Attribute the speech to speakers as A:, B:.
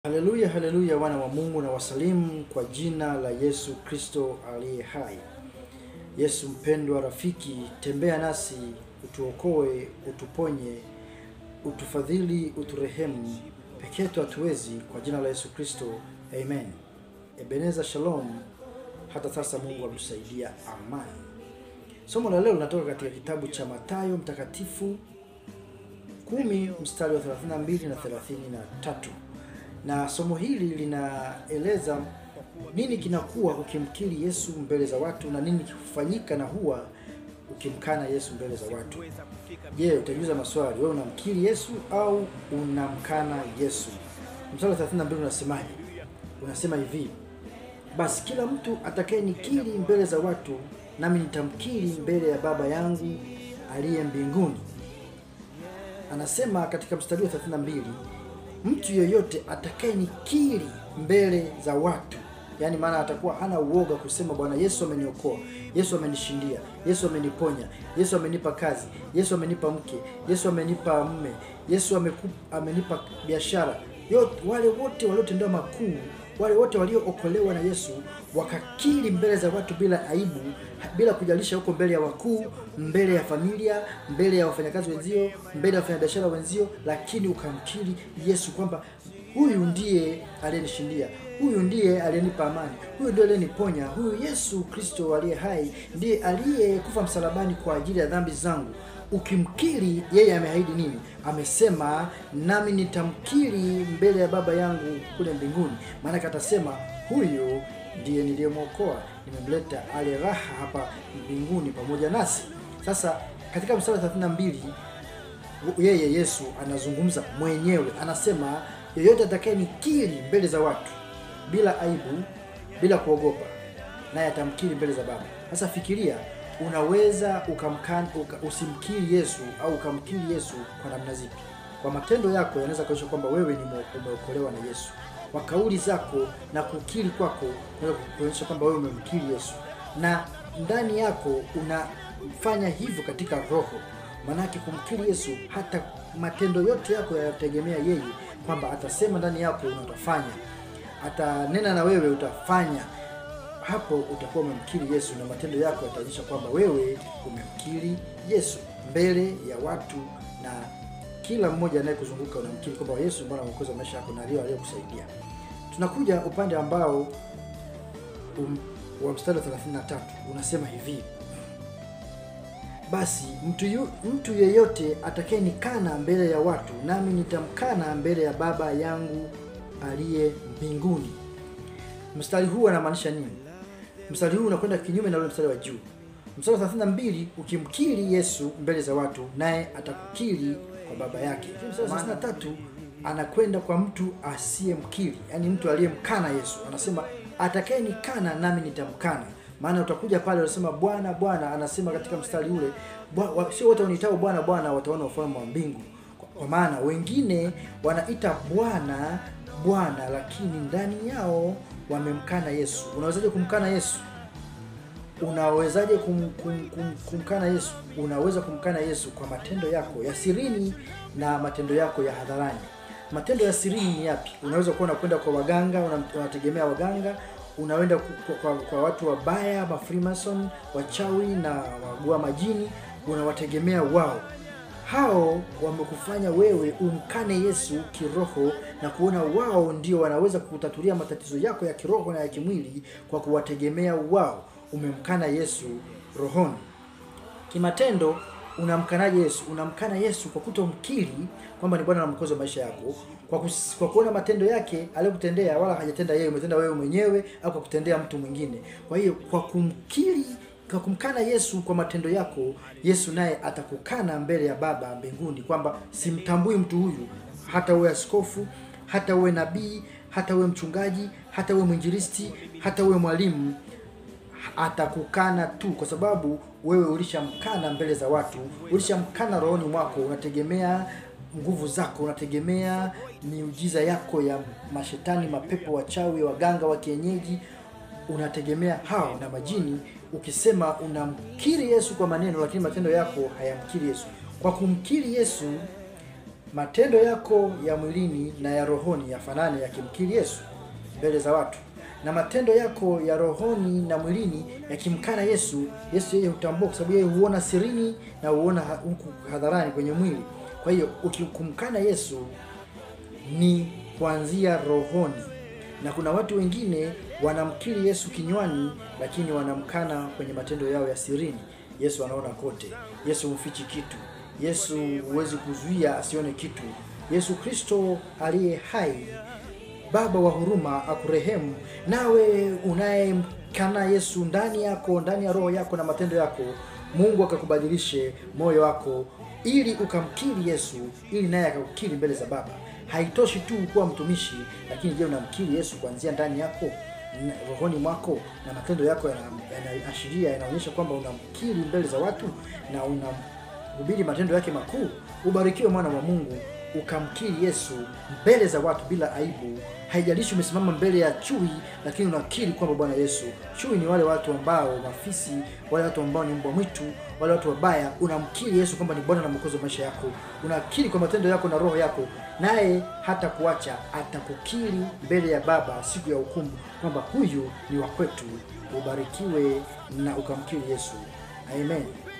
A: Haleluya, haleluya, wana wa Mungu na wasalimu kwa jina la Yesu Kristo aliye hai. Yesu mpendwa, rafiki, tembea nasi, utuokoe, utuponye, utufadhili, uturehemu. Peke yetu hatuwezi, kwa jina la Yesu Kristo, amen. Ebeneza, shalom. Hata sasa Mungu atusaidia, amani. Somo la leo linatoka katika kitabu cha Mathayo mtakatifu kumi mstari wa 32 na 33 na somo hili linaeleza nini kinakuwa ukimkiri Yesu mbele za watu na nini kifanyika na huwa ukimkana Yesu mbele za watu. Je, utajiuliza maswali, wewe unamkiri Yesu au unamkana Yesu? Mstari wa 32 unasemaje? Unasema hivi: basi kila mtu atakayenikiri mbele za watu, nami nitamkiri mbele ya Baba yangu aliye mbinguni. Anasema katika mstari wa 32 mtu yoyote atakayenikiri mbele za watu, yaani maana atakuwa hana uoga kusema Bwana Yesu ameniokoa, Yesu amenishindia, Yesu ameniponya, Yesu amenipa kazi, Yesu amenipa mke, Yesu amenipa mme, Yesu ameku, amenipa biashara. Yote wale wote waliotendewa makuu, wale wote waliookolewa na Yesu wakakiri mbele za watu bila aibu, bila kujalisha huko mbele ya wakuu, mbele ya familia, mbele ya wafanyakazi wenzio, mbele ya wafanyabiashara wenzio, lakini ukamkiri Yesu kwamba huyu ndiye aliyenishindia, huyu ndiye aliyenipa amani, huyu ndiye aliyeniponya, huyu Yesu Kristo aliye hai ndiye aliyekufa msalabani kwa ajili ya dhambi zangu. Ukimkiri yeye, ameahidi nini? Amesema, nami nitamkiri mbele ya Baba yangu kule mbinguni. Maanake atasema huyu ndiye niliyemwokoa, nimemleta ale raha hapa mbinguni pamoja nasi. Sasa katika mstari wa 32 yeye Yesu anazungumza mwenyewe, anasema yeyote atakayenikiri mbele za watu bila aibu, bila kuogopa, naye atamkiri mbele za Baba. Sasa fikiria, unaweza ukamkan, uka, usimkiri Yesu au ukamkiri Yesu kwa namna zipi? Kwa matendo yako yanaweza kuonyesha kwamba wewe ni umeokolewa na Yesu. Kwa kauli zako na kukiri kwako unaweza kuonyesha kwamba wewe umemkiri Yesu, na ndani yako unafanya hivyo katika roho. Maanake kumkiri Yesu, hata matendo yote yako yanategemea yeye, kwamba atasema ndani yako na utafanya, atanena na wewe utafanya. Hapo utakuwa umemkiri Yesu na matendo yako yataonyesha kwamba wewe umemkiri Yesu mbele ya watu na kila mmoja anayekuzunguka unamkiri kwamba Yesu Bwana mwokozi wa maisha yako na ndio aliyokusaidia. Tunakuja upande ambao um, wa mstari wa 33 unasema hivi: basi mtu yu, mtu yeyote atakayenikana mbele ya watu, nami nitamkana mbele ya Baba yangu aliye mbinguni. Mstari huu anamaanisha nini? Mstari huu unakwenda kinyume na ule mstari wa juu. Mstari wa 32, ukimkiri Yesu mbele za watu, naye atakukiri kwa baba yake. Mstari wa 33 anakwenda kwa mtu asiyemkiri, yaani mtu aliyemkana Yesu. Anasema atakayenikana nami nitamkana. Maana utakuja pale unasema Bwana Bwana, anasema katika mstari ule, sio wote waniitao Bwana Bwana wataona ufalme wa mbingu. Kwa maana wengine wanaita Bwana Bwana, lakini ndani yao wamemkana Yesu. Unawezaje kumkana Yesu? Unawezaje kum, kum, kum, kumkana Yesu? Unaweza kumkana Yesu kwa matendo yako ya sirini na matendo yako ya hadharani. Matendo ya sirini ni yapi? Unaweza kuwa unakwenda kwa waganga, unategemea waganga, unaenda kwa, kwa, kwa watu wabaya, ma Freemason, wachawi na wagua majini, unawategemea wao. Hao wamekufanya wewe umkane Yesu kiroho na kuona wao ndio wanaweza kutatulia matatizo yako ya kiroho na ya kimwili kwa kuwategemea wao. Umemkana Yesu rohoni. Kimatendo unamkanaje Yesu? Unamkana Yesu kwa kutomkiri kwamba ni Bwana na Mwokozi wa maisha yako, kwa, kus, kwa kuona matendo yake aliyokutendea, wala hajatenda yeye, umetenda wewe mwenyewe au kwa kutendea mtu mwingine. Kwa hiyo kwa kumkiri, kwa kumkana Yesu kwa matendo yako, Yesu naye atakukana mbele ya Baba mbinguni kwamba simtambui mtu huyu, hata uwe askofu, hata uwe nabii, hata uwe mchungaji, hata uwe mwinjilisti, hata uwe mwalimu atakukana tu kwa sababu wewe ulishamkana mbele za watu, ulishamkana rohoni mwako. Unategemea nguvu zako, unategemea miujiza yako ya mashetani, mapepo, wachawi, waganga wa kienyeji, unategemea hao na majini. Ukisema unamkiri Yesu kwa maneno, lakini matendo yako hayamkiri Yesu. Kwa kumkiri Yesu matendo yako ya mwilini na ya rohoni yafanane yakimkiri Yesu mbele za watu, na matendo yako ya rohoni na mwilini yakimkana Yesu. Yesu yeye hutambua, kwa sababu yeye huona sirini na huona ha- huku hadharani kwenye mwili. Kwa hiyo ukikumkana Yesu ni kuanzia rohoni, na kuna watu wengine wanamkiri Yesu kinywani, lakini wanamkana kwenye matendo yao ya sirini. Yesu anaona kote. Yesu humfichi kitu. Yesu huwezi kuzuia asione kitu. Yesu Kristo aliye hai Baba wa huruma akurehemu. Nawe unayemkana Yesu ndani yako, ndani ya roho yako na matendo yako, Mungu akakubadilishe moyo wako ili ukamkiri Yesu, ili naye akakukiri mbele za Baba. Haitoshi tu kuwa mtumishi, lakini je, unamkiri Yesu kuanzia ndani yako na- rohoni mwako na matendo yako yana- yanaashiria yanaonyesha kwamba unamkiri mbele za watu na unamhubiri matendo yake makuu. Ubarikiwe mwana wa Mungu ukamkiri Yesu mbele za watu bila aibu. Haijalishi umesimama mbele ya chui, lakini unakiri kwamba Bwana Yesu. Chui ni wale watu ambao mafisi, wale watu ambao ni mbwa mwitu, wale watu wabaya. Unamkiri Yesu kwamba ni Bwana na Mwokozi wa maisha yako, unakiri kwa matendo yako na roho yako, naye hata kuacha atakukiri mbele ya Baba siku ya hukumu kwamba huyu ni wa kwetu. Ubarikiwe na ukamkiri Yesu. Amen.